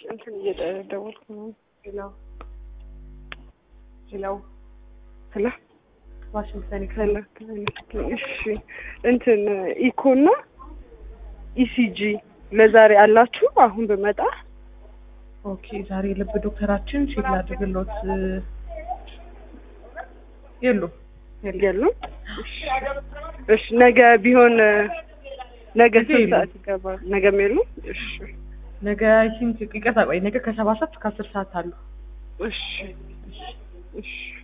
እንትን እየደወልኩ ነው። ሄሎ ሄሎ ሄሎ ዋሽንግተን ሄሎ እሺ እንትን ኢኮና ኢሲጂ ለዛሬ አላችሁ? አሁን ብመጣ ኦኬ ዛሬ ልብ ዶክተራችን ቼክ ላድርግሎት የሉም የሉም? እሺ እሺ ነገ ቢሆን ነገ ነገ ስንት የሉም። ሰዓት ይገባል? ነገም የሉም? እሺ ነገ አይ ቲንክ ይቅርታ ቆይ ነገ ከሰባት ሰዓት እስከ አስር ሰዓት አሉ እሺ እሺ